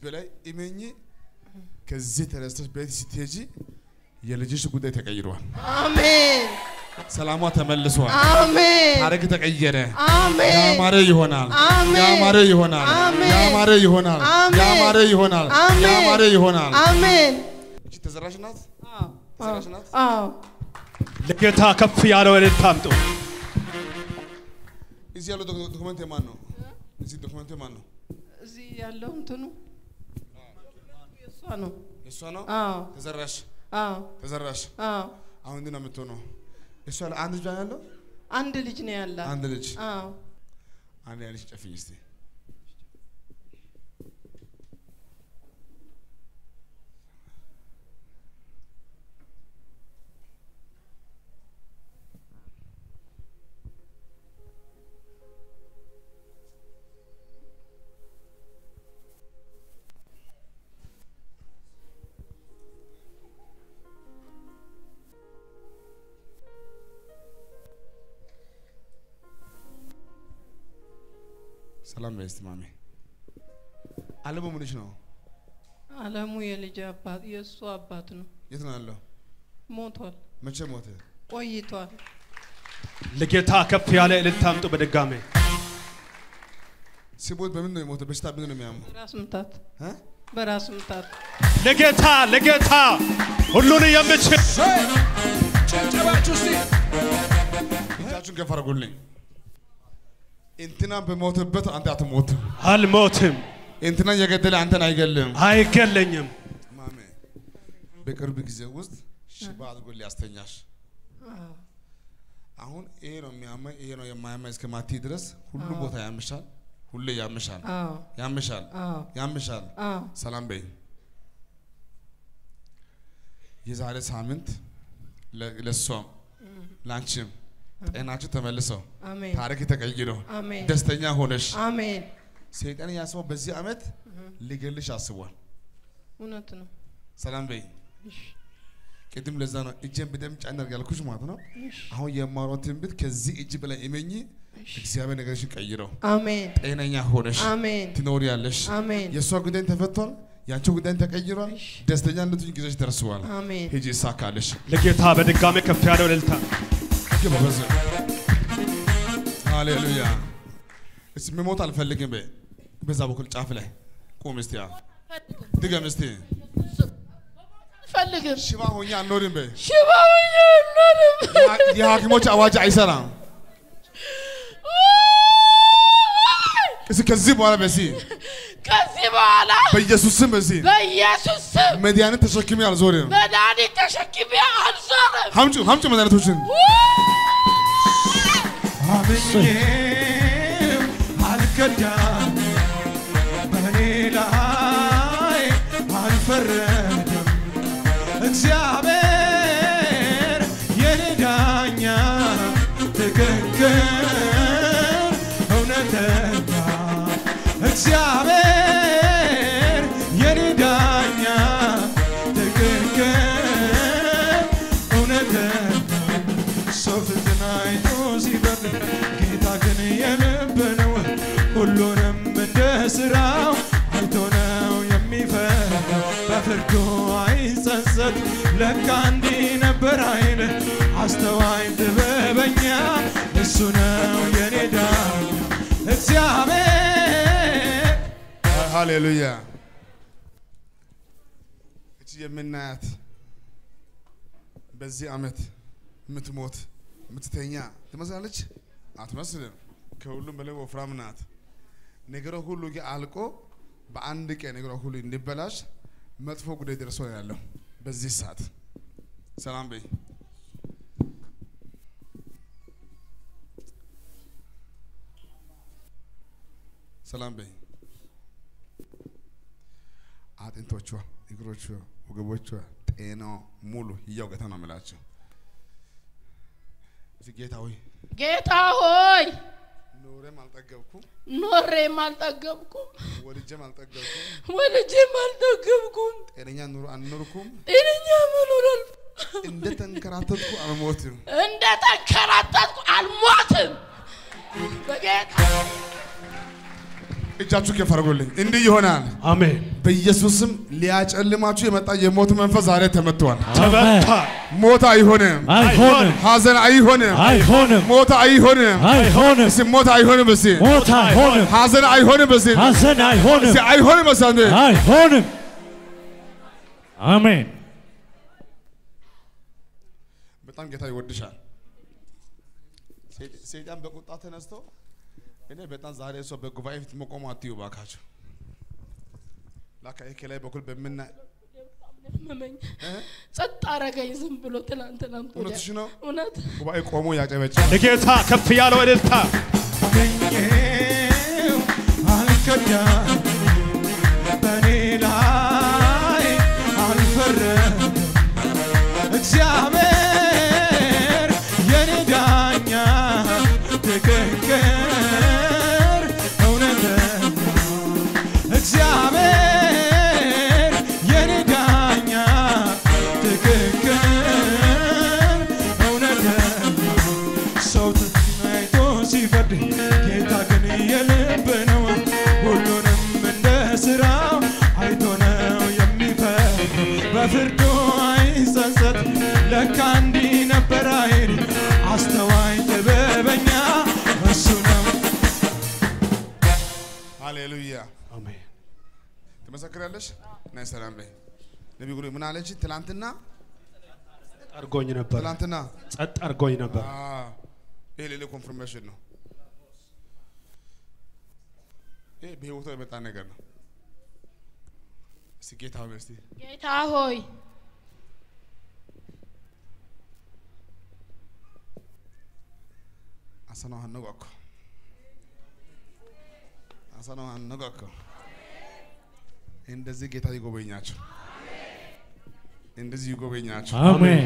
በላይ እመኚ። ከዚህ ተነስተሽ ቤት ስትሄጂ የልጅሽ ጉዳይ ተቀይሯል። አሜን ሰላሟ ተመልሷል። አሜን ታሪክ ተቀየረ። አሜን ያማረ ይሆናል። አሜን። ያማረ ይሆናል። አሜን። ያማረ ይሆናል። አሜን። ያማረ ይሆናል። አሜን። ያማረ ይሆናል። አሜን እቺ ተዘራሽ ናት። አዎ ተዘራሽ ናት። አዎ ለጌታ ከፍ ያለው እልልታ አምጡ። እዚህ ያለው ዶክ- ዶክመንት የማን ነው? እዚህ ዶክመንት የማን ነው? እዚህ ያለው እንትኑ የእሷ ነው የእሷ ነው። አዎ ተዘራሽ አዎ ተዘራሽ። አዎ አሁን እንዲህ ነው የምትሆነው። እሷ ላይ አንድ ልጅ ነው ያለው። አንድ ልጅ ነው ያላት አንድ ልጅ አዎ አንድ ያለሽ ጨፍኝ እስቲ ሰላም በይ እስቲ ማሜ። አለሙ ምንሽ ነው? አለሙ የልጅ አባት የእሱ አባት ነው የት ነው ያለው? ሞቷል መቼ ሞተ? ቆይቷል ለጌታ ከፍ ያለ እልልታ አምጡ በድጋሜ ሲሞት በምን ነው የሞተ? በሽታ ምን ነው የሚያመው? በራስ ምታት እ? በራስ ምታት ለጌታ ለጌታ ሁሉን የምችል ጨብጨባችሁ እስቲ እጃችሁን ከፍ አድርጉልኝ። እንትና በሞተበት አንተ አትሞትም። አልሞትም፣ እንትና የገደለ አንተን አይገልም። አይገለኝም። ማሜ በቅርብ ጊዜ ውስጥ ሽባ አድርጎ ሊያስተኛሽ አዎ አሁን ይሄ ነው የሚያመኝ ይሄ ነው የማያመኝ እስከ ማቲ ድረስ ሁሉም ቦታ ያምሻል፣ ሁሌ ያምሻል፣ አዎ ያምሻል፣ አዎ ያምሻል። አዎ ሰላም በይ። የዛሬ ሳምንት ለ- ለእሷም ለአንቺም ጤናችሁ ተመልሰው አሜን ታሪክ ተቀይሮ አሜን ደስተኛ ሆነሽ አሜን ሰይጣን ያስበው በዚህ ዓመት ሊገልሽ አስቧል። እውነት ነው ሰላም በይ። እሺ ቅድም ለዛ ነው እጄን በደንብ ጫን አድርግ ያልኩሽ ማለት ነው። እሺ አሁን የማወራው ትንቢት ከዚህ እጅ በላይ እመኚ፣ እግዚአብሔር ነገርሽን ቀይረው አሜን ጤነኛ ሆነሽ አሜን ትኖሪያለሽ። አሜን የእሷ ጉዳይ ተፈቷል፣ የአንቺ ጉዳይ ተቀይሯል። እሺ። ደስተኛ እንድትሆኝ ጊዜሽ ደርሰዋል። አሜን ሂጂ ይሳካልሽ። ለጌታ በድጋሜ ከፍ ያለው እልልታ ግባ በዚህ ሃሌሉያ። እስቲ መሞት አልፈልግም በይ። በዛ በኩል ጫፍ ላይ ቁም እስቲ። ያ ድገም እስቲ። ፈልግም ሽባ ሆኜ አልኖርም በይ። ሽባውኝ አልኖርም የሐ- የሐኪሞች አዋጅ አይሰራም። እስቲ ከዚህ በኋላ በሲ ከዚህ በኋላ በኢየሱስ ስም በሲ በኢየሱስ ስም መድኃኒት ተሸክሜ አልዞርም። መድኃኒት ተሸክሜ አልዞርም ሀምጩ ሀምጩ መድኃኒቶችን አምኜም አልከዳም በእኔ ላይ አልፈረደም እግዚአብሔር የኔ ዳኛ ትክክል እውነተኛ እግዚአብሔር የኔ ዳኛ ትክክል እውነተኛ ሰው ፊትን አይቶ ሲበርድ ጌታ ግን የልብ ነው። ሁሉንም እንደ ስራው አይቶ ነው የሚፈርደው። በፍርዱ አይጸጸት ለካ እንዲህ ነበር አይል አስተዋይ ጥበበኛ እሱ ነው የኔ ዳኛ እግዚአብሔር ሃሌሉያ። እቺ የምናያት በዚህ ዓመት የምትሞት የምትተኛ ትመስላለች? አትመስልም። ከሁሉም በላይ ወፍራም ናት። ነገሯ ሁሉ ግን አልቆ በአንድ ቀን ነገሯ ሁሉ እንዲበላሽ መጥፎ ጉዳይ ደርሶ ነው ያለው በዚህ ሰዓት። ሰላም በይ። ሰላም በይ። አጥንቶቿ፣ እግሮቿ፣ ወገቦቿ፣ ጤናዋ ሙሉ ህያው ጌታ ነው የምላቸው። እዚህ ጌታ ሆይ ጌታ ሆይ ኖሬም አልጠገብኩም፣ ኖሬም አልጠገብኩም ወልጄም አልጠገብኩም፣ ወልጄም አልጠገብኩም ጤነኛ ኑሮ አልኖርኩም። ጤነኛ መኖር እንደ ተንከራተትኩ አልሞትም። እንደ ተንከራተትኩ አልሞትም በጌታ እጃችሁ ከፍ አድርጉልኝ። እንዲህ ይሆናል። አሜን። በኢየሱስም ሊያጨልማችሁ የመጣ የሞት መንፈስ ዛሬ ተመቷል። ተመታ። ሞት አይሆንም፣ አይሆንም ሐዘን አይሆንም፣ አይሆንም ሞት አይሆንም፣ አይሆንም እስኪ ሞት አይሆንም፣ እስኪ ሞት አይሆንም ሐዘን አይሆንም፣ እስኪ ሐዘን አይሆንም እስኪ አይሆንም፣ እስኪ አይሆንም አሜን በጣም ጌታ ይወድሻል። ሰይጣ- ሰይጣን በቁጣ ተነስቶ እኔ በጣም ዛሬ ሰው በጉባኤ ፊት መቆም አትዩ ባካቸው። ላካ ይሄ ከላይ በኩል በምና መመኝ ጸጥ አረገኝ ዝም ብሎ ትናንትና እውነትሽ ነው። እውነት ጉባኤ ቆሞ ያጨበጭ ለጌታ ከፍ ያለው እልልታ አገኘው አልከዳም በእኔ ላይ አልፈረም እግዚአብሔር የኔ ዳኛ ትክክል እውነተኛ እግዚአብሔር የኔ ዳኛ ትክክል እውነተኛ ሰው ተናይቶ ሲፈርድ ጌታ ግን የልብ ነው። ሁሉንም እንደ ስራው አይቶ ነው የሚፈርድ። በፍርዱ አይጸጸት። ለካ እንዲህ ነበር አይል አስተዋይ ጥበበኛ እሱ ነው። ሃሌሉያ። አሜን። ትመሰክራለሽ? ናይ ሰላም በይ። ነቢይ ጉሪ ምን አለች? ትላንትና አርጎኝ ነበር። ትላንትና ጸጥ አርጎኝ ነበር። አ፣ ይሄ ሌላ ኮንፍርሜሽን ነው። ይሄ በህይወቷ የመጣ ነገር ነው። እስቲ ጌታ ሆይ እስቲ ጌታ ሆይ አሰናዋን ነው እኮ አሰናዋን ነው እኮ እንደዚህ ጌታ ይጎበኛቸው፣ እንደዚህ ይጎበኛቸው። አሜን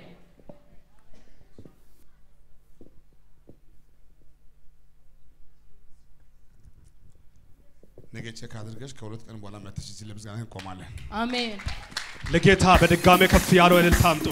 ነገ ቼክ አድርገሽ ከሁለት ቀን በኋላ መተሽ እዚህ ለምስጋና እንቆማለን። አሜን ለጌታ በድጋሜ ከፍ ያለው እልልታ አምጡ።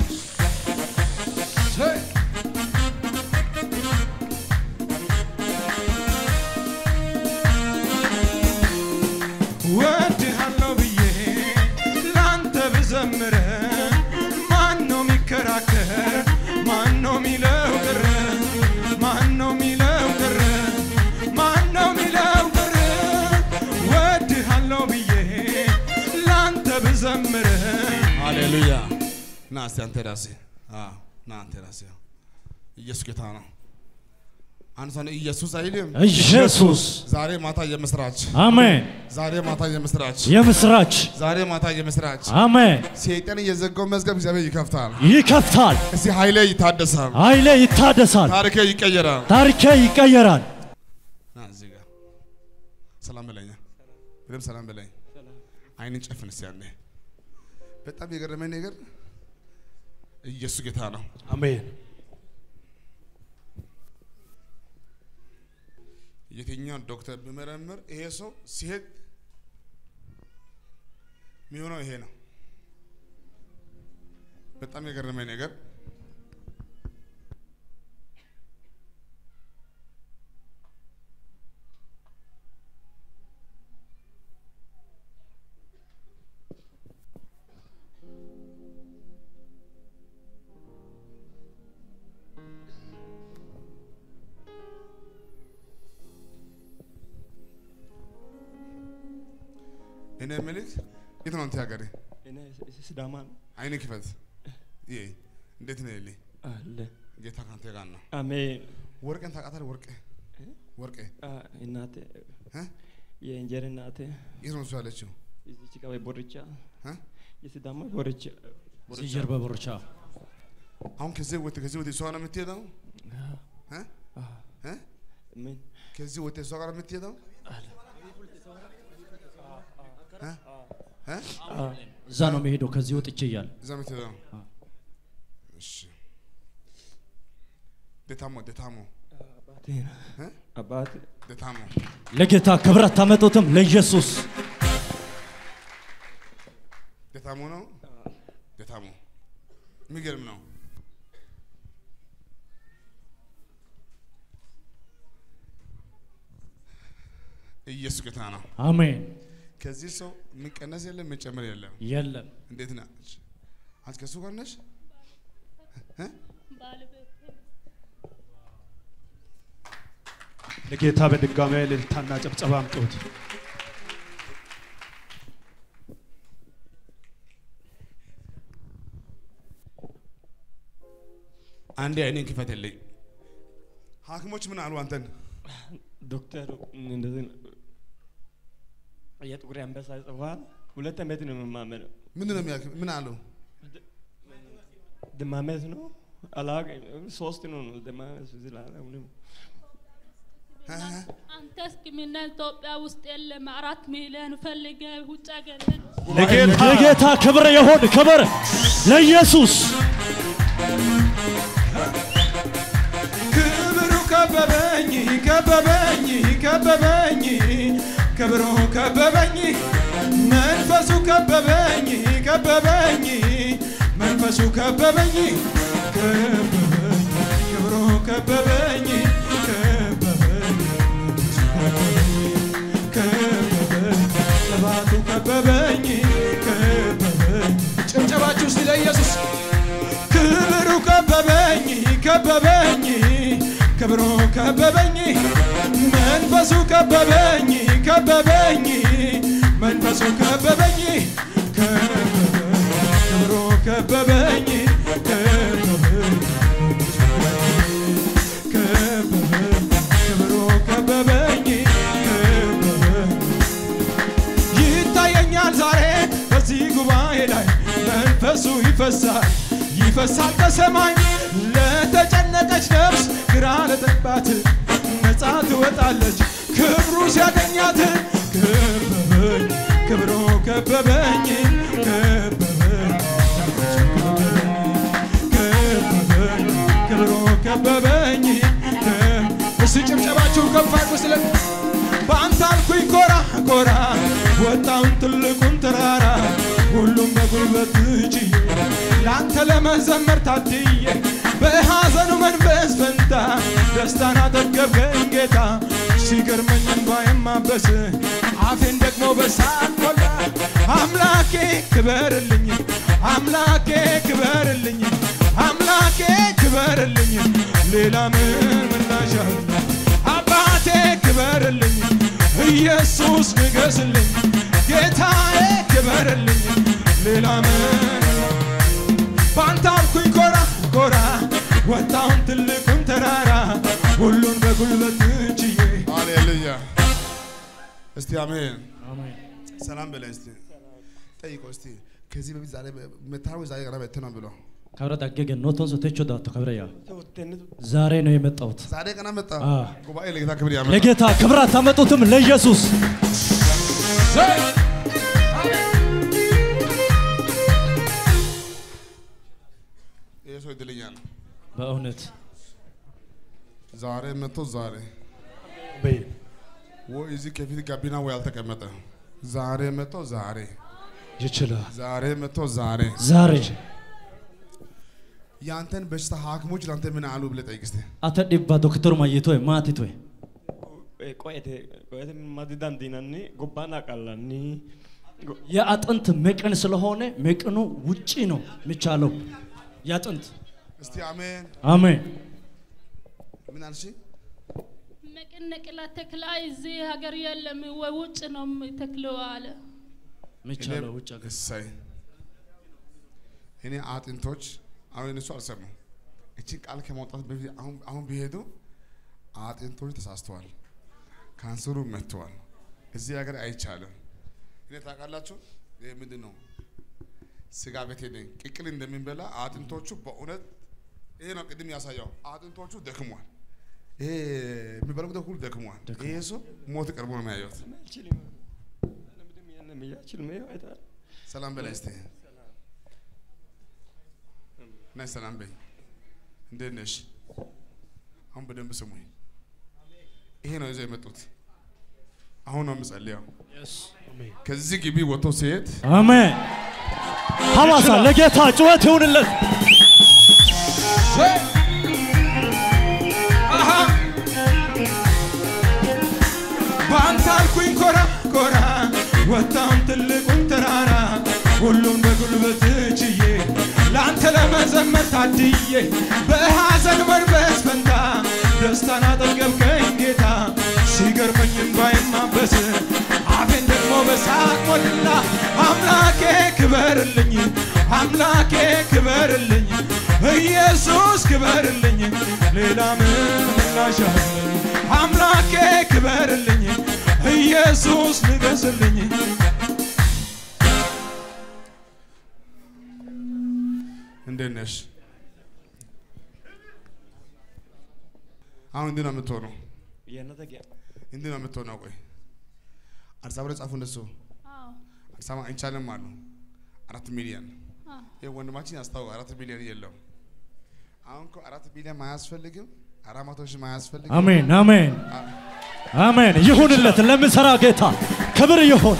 ወድሃለሁ ብዬ ላንተ ብዘምር ማን ነው የሚከራከር? ማን ነው የሚለው ቅር? ማን ነው የሚለው ቅር? ማን ነው የሚለው ቅር? ወድሃለሁ ብዬ ላንተ ብዘምር ሃሌሉያ። ና እስቲ አንተ ራስህ አዎ፣ ና አንተ ራስህ ኢየሱስ ጌታ ነው። አንድ ሰው ነው ኢየሱስ አይልም። ኢየሱስ ዛሬ ማታ የምስራች፣ አሜን ዛሬ ማታ የምስራች፣ የምስራች ዛሬ ማታ የምስራች። አሜን ሰይጣን የዘጋው መዝገብ እግዚአብሔር ይከፍታል። ይከፍታል እስቲ ኃይሌ ይታደሳል፣ ኃይሌ ይታደሳል ታሪኬ ይቀየራል። ታሪኬ ይቀየራል ና እዚህ ጋር ሰላም በለኛ፣ በደምብ ሰላም በለኝ። አይንን ጨፍን እስቲ አንዴ። በጣም የገረመኝ ነገር ኢየሱስ ጌታ ነው። አሜን። የትኛውን ዶክተር ቢመረምር ይሄ ሰው ሲሄድ የሚሆነው ይሄ ነው። በጣም የገረመኝ ነገር እኔ የምልህ የት ነው አንተ ሀገሬ? እኔ ሲዳማ ነው አይን ክፈት። ይሄ እንዴት ነው ይልኝ አለ ጌታ ካንተ ጋር ነው። አሜን። ወርቅን ታውቃታለህ? ወርቄ ወርቄ አ፣ እናቴ እ? የእንጀራ እናቴ የት ነው እሱ ያለችው? እዚች ቀበሌ ቦርቻ እ? የሲዳማ ቦርቻ እዚህ ጀርባ ቦርቻ አሁን ከዚህ ወጥ ከዚህ ወጥ እሷ ነው የምትሄደው? እ? እ? ምን ከዚህ ወጥ እሷ ጋር ነው የምትሄደው? እ? እ? እዛ ነው የሚሄደው ከዚህ ወጥቼ እያለ እዛ የምትሄደው? እሺ ደታሞ ደታሞ አባቴ እ? አባቴ ደታሞ ለጌታ ክብር አታመጡትም ለኢየሱስ ደታሞ ነው ደታሞ የሚገርም ነው። ኢየሱስ ጌታ ነው። አሜን። ከዚህ ሰው የሚቀነስ የለም የሚጨምር የለም። የለም እንዴት ነች? አንቺ ከሱ ጋር ነሽ? እ? ለጌታ በድጋሚ እልልታና ጭብጨባ አምጡት። አንዴ አይኔን ክፈትልኝ። ሐኪሞች ምን አሉ አንተን? ዶክተር እንደዚህ ነው። የጥቁር አንበሳ ጽፏል። ሁለት ዓመት ነው የምማመነው። ምንድን ነው የሚያክ ምን አሉ? ድማመት ነው አላውቅም። ሶስት ነው ነው ድማመት ስላለ አሁንም እ? አንተ ሕክምና ኢትዮጵያ ውስጥ የለም። አራት ሚሊዮን ፈልገ ውጭ ሀገር ሄድ። ለጌታ ለጌታ ክብር ይሁን፣ ክብር ለኢየሱስ። ክብሩ ከበበኝ ከበበኝ ከበበኝ ክብሩ ከበበኝ መንፈሱ ከበበኝ ከበበኝ መንፈሱ ከበበኝ ከበበኝ ክብሩ ከበበኝ ከበበኝ ከበበኝ ቅባቱ ከበበኝ ከበበኝ ጭብጨባችሁ እስቲ ለኢየሱስ ክብሩ ከበበኝ ከበበኝ ክብሩ ከበበኝ መንፈሱ ከበበኝ ከበበኝ መንፈሱ ከበበኝ ከበበኝ ክብሩ ከበበኝ ከበበኝ ከበበኝ ክብሩ ከበበኝ ከበበኝ ይታየኛል ዛሬ በዚህ ጉባኤ ላይ መንፈሱ ይፈሳል ይፈሳል ከሰማይ ለተጨነቀች ነፍስ ግራ ለጠባት ነፃ ትወጣለች ክብሩ ሲያገኛት ከበበኝ ክብሩ ከበበኝ ከበበኝ ከበበኝ ክብሩ ከበበኝ እስቲ ጭብጨባችሁ ከፍ አድርጉ ስለ በአንተ አልኩኝ ኮራ ኮራ ወጣውን ትልቁን ተራራ ሁሉም በጉልበት ችዬ ለአንተ ለመዘመር ታድዬ በሐዘኑ መንፈስ ፈንታ ደስታን አጠገብከኝ ጌታ ሲገርመኝ እንባዬን ማበስ አፌን ደግሞ በሳቅ ሞላ አምላኬ ክበርልኝ አምላኬ ክበርልኝ አምላኬ ክበርልኝ ሌላ ምን ምላሽ አለ አባቴ ክበርልኝ ኢየሱስ ንገስልኝ ጌታዬ ክበርልኝ ሌላ ምን በአንተ አልኩኝ ኮራ ኮራ ወጣውን ትልቁን ተራራ ሁሉን በጉልበት ችዬ ሃሌሉያ። እስቲ አሜን። ሰላም በላይ እስቲ ጠይቀው እስቲ ከዚህ በፊት ዛሬ መታወ ዛሬ ቀረ በተ ነው ብሎ ከብረ ዳገገ ኖቶን ሶቴቾ ዳቶ ከብረያ ተወተነት ዛሬ ነው የመጣሁት። ዛሬ ቀና መጣ አ። ጉባኤ ለጌታ ክብር ያመጣ ለጌታ ክብር አታመጡትም? ለኢየሱስ ይሄ ሰው እድለኛ ነው። በእውነት ዛሬ መጥቶ ዛሬ በይ ወይ እዚህ ከፊት ጋቢና ወይ አልተቀመጠ ዛሬ መጥቶ ዛሬ ይችላል። ዛሬ መጥቶ ዛሬ ዛሬ ያንተን በሽታ ሐኪሞች ለአንተ ምን አሉ ብለህ ጠይቅ እስቲ። አተ ዲባ ዶክተሩ ማይቶ ማቲቶ ቆየቴ ቆየቴ ማዲዳን ዲናኒ ጎባና ቃላኒ የአጥንት መቅን ስለሆነ መቅኑ ውጪ ነው የሚቻለው። የአጥንት እስቲ አሜን። አሜን። ምን አልሽ? መቅነቅላ ተክላ እዚህ ሀገር የለም ወይ ውጭ ነው ተክለው አለ። የሚቻለው ውጭ ሀገር እሰይ እኔ አጥንቶች አሁን እነሱ አልሰሙ እችን ቃል ከማውጣት በፊት አሁን አሁን ቢሄዱ አጥንቶች ተሳስተዋል፣ ካንሰሩ መጥተዋል። እዚህ ሀገር አይቻልም። እኔ ታውቃላችሁ፣ ይሄ ምንድን ነው? ስጋ ቤት ሄደን ቅቅል እንደሚበላ አጥንቶቹ በእውነት ይሄ ነው ቅድም ያሳየው። አጥንቶቹ ደክሟል። ይሄ የሚበሉት ሁሉ ደክሟል። ይሄ ሰው ሞት ቀርቦ ነው የሚያዩት። አልችልም ምንም ያንም እያችልም ይኸው አይተሃል ሰላም በላይ እስቲ ናይ ሰላም በይ። እንዴት ነሽ? አሁን በደንብ ስሙኝ። ይሄ ነው ይዘው የመጡት። አሁን ነው የምጸልየው። ከዚህ ግቢ ወጥቶ ሲሄድ አሜን። ሐዋሳ ለጌታ ጩኸት ይሁንለት። አሃ በአንተ አልኩኝ ኮራ ኮራ ወጣውን ትልቁን ተራራ ሁሉን በጉልበት ችዬ ለአንተ ለመዘመር ታድዬ በሐዘን መንፈስ ፈንታ ደስታን አጠገብከኝ ጌታ ሲገርመኝም ባይማበስ አፌን ደግሞ በሳቅ ሞላ አምላኬ ክበርልኝ አምላኬ ክበርልኝ ኢየሱስ ክበርልኝ ሌላ ምን ምላሻለኝ አምላኬ ክበርልኝ ኢየሱስ ንገስልኝ እንዴት ነሽ? አሁን እንዲህ ነው የምትሆነው፣ የነተጊያ እንዲህ ነው የምትሆነው። ቆይ አዲስ አበባ ላይ ጻፉ እንደሱ አዎ አዲስ አበባ አይቻልም አሉ አራት ሚሊዮን አዎ ይህ ወንድማችን ያስታውቅ አራት ሚሊዮን የለውም። አሁን እኮ አራት ሚሊዮን ማያስፈልግም፣ አራት መቶ ሺህ ማያስፈልግም። አሜን አሜን አሜን። ይሁንለት ለምሰራ ጌታ ክብር ይሁን።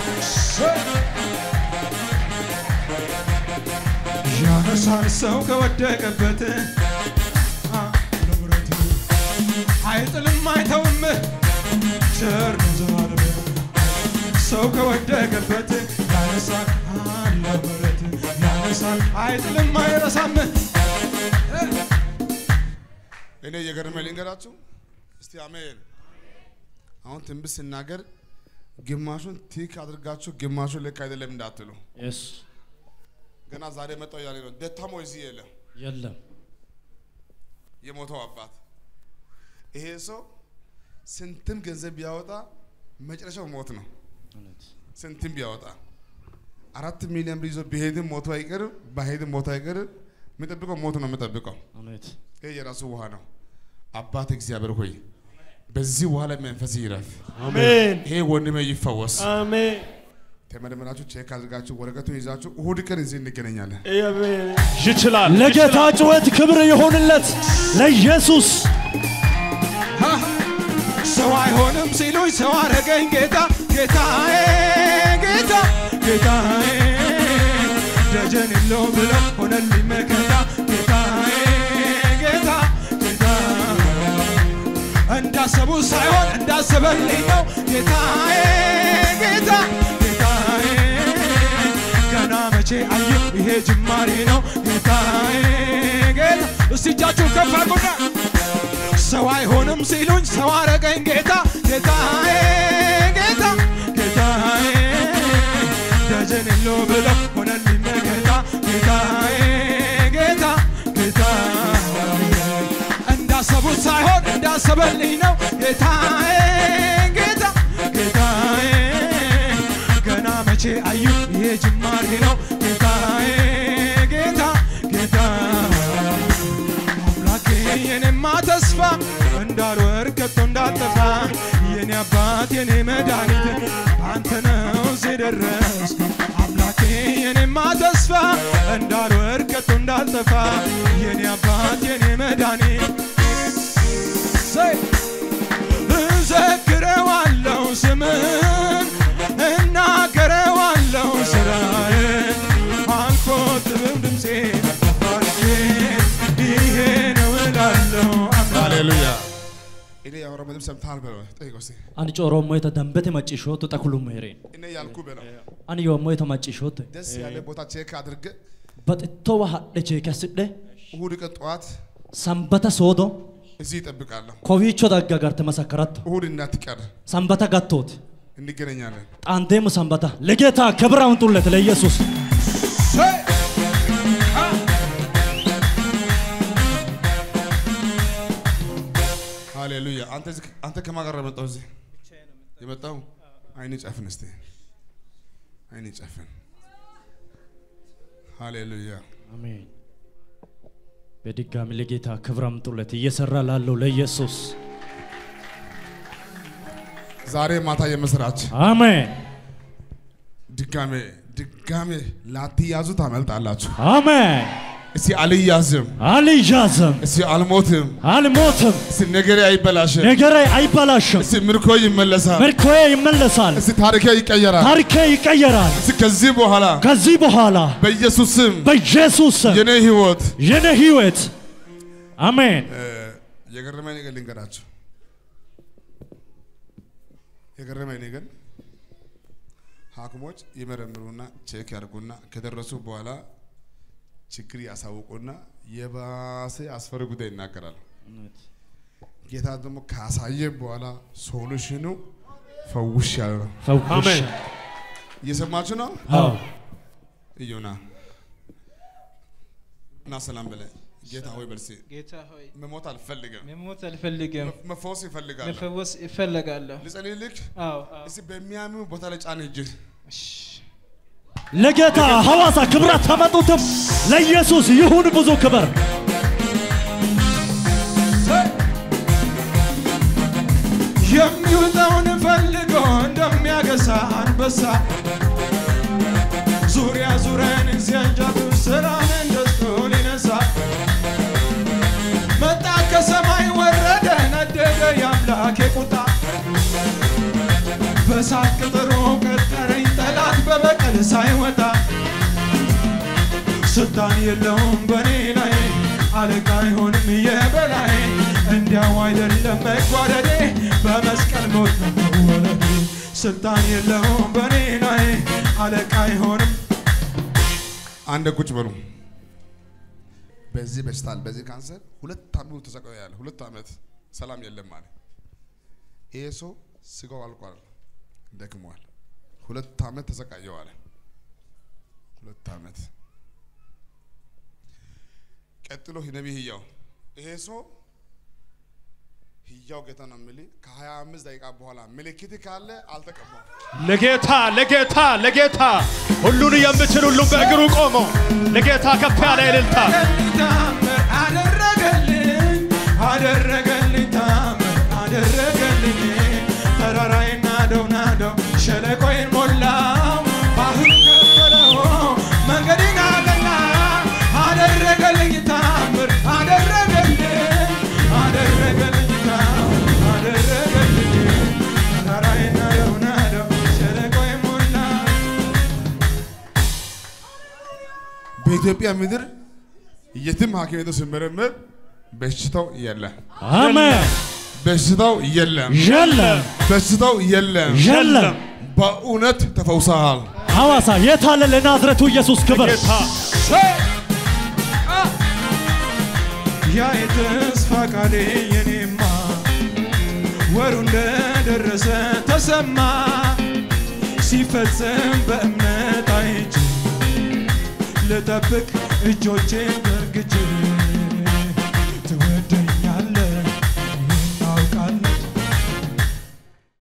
ያነሳል ሰው ከወደቀበት አ፣ ንብረት አይጥልም አይተውም ቸር ነው ዘላለም ሰው ከወደቀበት ያነሳል አለ ምሕረት ያነሳል አይጥልም አይረሳም እኔ እየገረመ ልንገራችሁ እስቲ አሜን። አሁን ትንቢት ስናገር ግማሹን ቲክ አድርጋችሁ ግማሹን ልክ አይደለም እንዳትሉ። የስ ገና ዛሬ መጣው ያለ ነው። ደታሞ እዚህ የለም የለም የሞተው አባት። ይሄ ሰው ስንትም ገንዘብ ቢያወጣ መጨረሻው ሞት ነው። እውነት ስንትም ቢያወጣ አራት ሚሊዮን ብር ይዞ ቢሄድም ሞቱ አይቀርም፣ ባሄድም ሞቱ አይቀርም። የሚጠብቀው ሞት ነው የሚጠብቀው። እውነት ይሄ የራሱ ውሃ ነው። አባት እግዚአብሔር ሆይ በዚህ ውሃ ላይ መንፈስ ይረፍ። አሜን ይሄ ወንድሜ ይፈወስ። አሜን ተመርምራችሁ ቼክ አድርጋችሁ ወረቀቱን ይዛችሁ እሁድ ቀን እዚህ እንገናኛለን። አሜን ይችላል። ለጌታ ጩኸት ክብር ይሁንለት ለኢየሱስ። ሰው አይሆንም ሲሉኝ ሰው አረገኝ ጌታ ጌታዬ ጌታ ጌታዬ ደጀን የለው ብለው ሆነልኝ መከታ ጌታዬ ጌታ ጌታ እንዳሰቡ ሳይሆን እንዳሰበልኝ ነው ጌታዬ ጌታ ጌታዬ ገና መቼ አየሁ ይሄ ጅማሬ ነው ጌታዬ ጌታ እስቲ እጃችሁን ከፍ አድርጉና ሰው አይሆንም ሲሉኝ ሰው አረገኝ ጌታ ጌታዬ ጌታ ጌታዬ ደጀን የለው ብለው ሆነልኝ መከታ ጌታዬ ጌታ ጌታ እንዳሰቡት ሳይሆን እንዳሰበልኝ ነው ጌታዬ ጌታ ጌታዬ ገና መቼ አዩ ይሄ ጅማሬ ነው ጌታዬ ጌታ ጌታ አምላኬ የኔማ ተስፋ እንዳልወር ከቶ እንዳልጠፋ የኔ አባት የኔ መድኃኒት አንተ ነው እዚህ ደረስ አምላኬ የኔማ ተስፋ እንዳልወር ከቶ እንዳልጠፋ የኔ አባት የኔ መድኃኒት ሰይ እዘክረዋለሁ ስምን እናገረዋለሁ ስራዬን አልቆጥብም ድምፄን ባርኬ ይሄ ነው እላለሁ አምላኬ ሃሌሉያ። እኔ ያወራው ምንም ሰምተሃል በለው። ጠይቀው እስቲ። አን ጮሮሞ የተ ደንበቴ መጪሾቱ ጠኩሉ ሜሬን እኔ ያልኩ በለው። አን ዮሞ የተ መጪሾት ደስ ያለ ቦታ ቼክ አድርገ በጥቶዋ ሀደቼ ከስደ እሁድ ቀን ጠዋት ሰንበተ ሶዶ እዚህ ይጠብቃለሁ። ኮቪቾ ዳጋ ጋር ተመሰከረቶ እሁድ እንዳትቀር ሰንበተ ጋቶት እንገናኛለን። ጣንቴሙ ሰንበታ ለጌታ ክብር አምጡለት ለኢየሱስ ሃሌሉያ። አንተ እዚህ- አንተ ከማን ጋር ነው የመጣው? እዚህ የመጣው አይኔ ጨፍን እስቲ አይኔ ጨፍን። ሃሌሉያ። አሜን። በድጋሚ ለጌታ ክብር አምጡለት እየሰራ ላለው ለኢየሱስ ዛሬ ማታ የምስራች አሜን ድጋሜ ድጋሜ ላትያዙ ታመልጣላችሁ። አሜን። እስቲ አልያዝም፣ አልያዝም፣ እስቲ አልሞትም፣ አልሞትም፣ እስቲ ነገሬ አይበላሽም፣ ነገሬ አይበላሽም፣ እስቲ ምርኮ ይመለሳል፣ ምርኮዬ ይመለሳል፣ እስቲ ታሪኬ ይቀየራል። ታሪኬ ይቀየራል። እስቲ ከዚህ በኋላ ከዚህ በኋላ በኢየሱስ ስም በኢየሱስ ስም የኔ ህይወት የኔ ህይወት አሜን እ፣ የገረመኝ ነገር ልንገራችሁ። የገረመኝ እኔ ግን ሐኪሞች ይመረምሩና ቼክ ያድርጉና ከደረሱ በኋላ ችግር ያሳውቁና የባሰ አስፈሪ ጉዳይ ይናገራሉ። ጌታ ደግሞ ካሳየ በኋላ ሶሉሽኑ ፈውሽ ያለ ነው። ፈውሽ አሜን። እየሰማችሁ ነው? አዎ እዩና እና ሰላም በለ ጌታ ሆይ በልሴ ጌታ ሆይ መሞት አልፈልግም፣ መሞት አልፈልግም፣ መፈወስ ይፈልጋል። መፈወስ እፈልጋለሁ። ልጸልይልክ አዎ አዎ። እስቲ በሚያምኑ ቦታ ላይ ጫን እጅህ ለጌታ ሐዋሳ ክብራት ታመጡትም ለኢየሱስ ይሁን ብዙ ክብር። የሚውጠውን ፈልጎ እንደሚያገሳ አንበሳ ዙሪያ ዙሪያን ሲያንጃብ ስራን እንደስቶ ሊነሳ መጣ ከሰማይ ወረደ ነደደ የአምላኬ ቁጣ በሳት ቅጥሩ ቀጠረኝ ጠላት በበቀል ሳይወጣ ስልጣን የለውም በኔ ላይ አለቃ አይሆንም የበላይ እንዲያው አይደለም መጓደዴ በመስቀል ሞት ነው መወለዴ ስልጣን የለውም በኔ ላይ አለቃ አይሆንም አንድ ቁጭ በሉ። በዚህ በሽታል በዚህ ካንሰር ሁለት ዓመት ተሰቃየ ያለ ሁለት ዓመት ሰላም የለም አለ። ይሄ ሰው ስጋው አልቋል፣ ደክሟል። ሁለት ዓመት ተሰቃየው አለ። ሁለት ዓመት ቀጥሎ ነቢይ ህያው ይሄ ሰው ህያው ጌታ ነው የሚል ከ25 ደቂቃ በኋላ ምልክት ካለ አልተቀባም። ለጌታ ለጌታ ለጌታ ሁሉን የምችል ሁሉም በእግሩ ቆሞ ለጌታ ከፍ ያለ እልልታ ታምር አደረገልኝ አደረገልኝ ታምር አደረገልኝ ተራራዬን ናደው ናደው ሸለቆዬን ሞላው ባህር ከፈለው መንገዴን አቀና አደረገልኝ ታምር አደረገልኝ አደረገልኝ ታምር አደረገልኝ ተራራዬን ናደው ናደው ሸለቆዬን ሞላው በኢትዮጵያ ምድር የትም ሐኪም ቤቱ ሲመረመር በሽታው የለም፣ አሜን። በሽታው የለም፣ የለም በሽታው የለም። የለም። በእውነት ተፈውሰሃል። ሐዋሳ የታለ ለናዝረቱ ኢየሱስ ክብር። ጌታ ያ የተስፋ ቃሌ የኔማ ወሩ እንደደረሰ ተሰማ ሲፈጸም በእምነት አይቼ ልጠብቅ እጆቼን ዘርግቼ